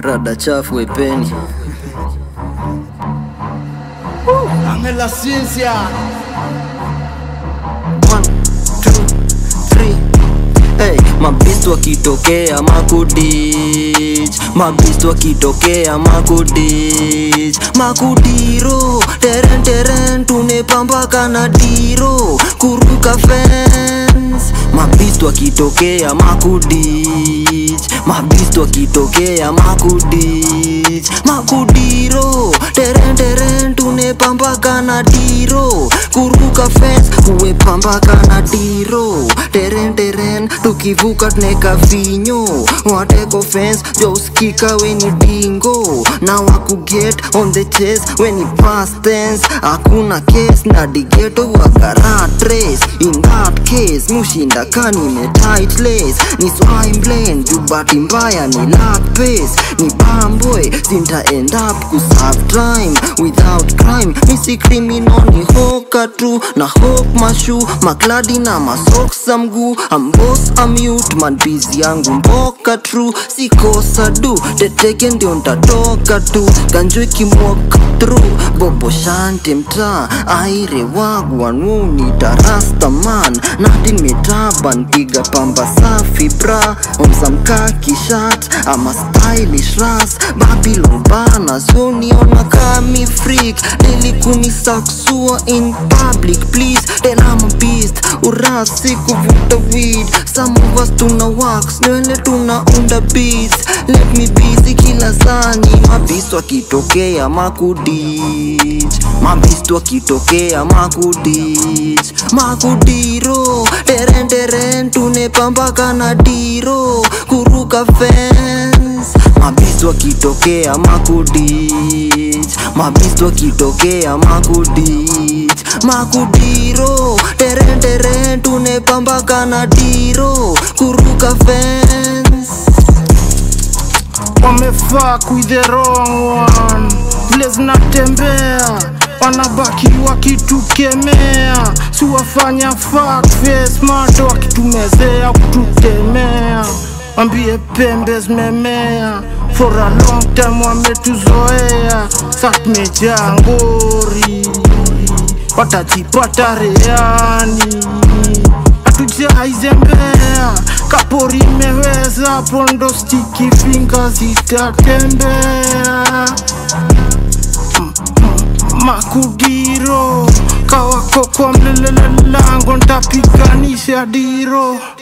rada chafu wepeni Angela Ciencia One, two, three. Hey, mabist wakitokea makudich mabist wakitokea makudich makudiro teren teren tunepambaka na diro kuruka fence mabist wakitokea makudich mabist wakitokea makudich makudiro teren teren tunepambaka na diro kuruka fence kuwepambaka na diro teren teren tukivuka tuneka vinyo wateko fence jouskika weni dingo na wakuget on the chase weni past tense hakuna case na digeto wakarat race in that case mushinda kanime tight lace ni swimblane jubati mbaya ni lack pace ni bamboy sinta end up kuserve time without crime misi criminal ni hoka tu na hok mashu makladi na masoksa mguu ambos amute manbizi yangu mboka tru sikosa du teteke ndio ntatoka tu ganjwe kimwok tru bobo shante mtaa aire wagwanuni tarastaman nadin metaban piga pamba safi bra omsamkaki shat ama stylish ras babylon bana zoniona kami freak nilikumisaksua in public please tena mabist urasi kuvuta weed some of us tuna wax nywele tunaunda beats let me busy kila sani mabist wakitokea makudich mabist wakitokea makudich makudiro teren teren tunepambaka na diro kuruka fence mabist wakitokea makudich mabist wakitokea makudich makudiro teren teren tunepambaka na diro kuruka fence wamefaa with the wrong one vile zinatembea wanabaki wakitukemea siwafanya face mato wakitumezea kututemea wambie pembe zimemea for a long time wametuzoea sa tumejaa ngori watajipata reani hatujaizembea kapori imeweza pondo stiki finga zitatembea M- m- makudiro kawako kwa mlelele lango ntapiganisha diro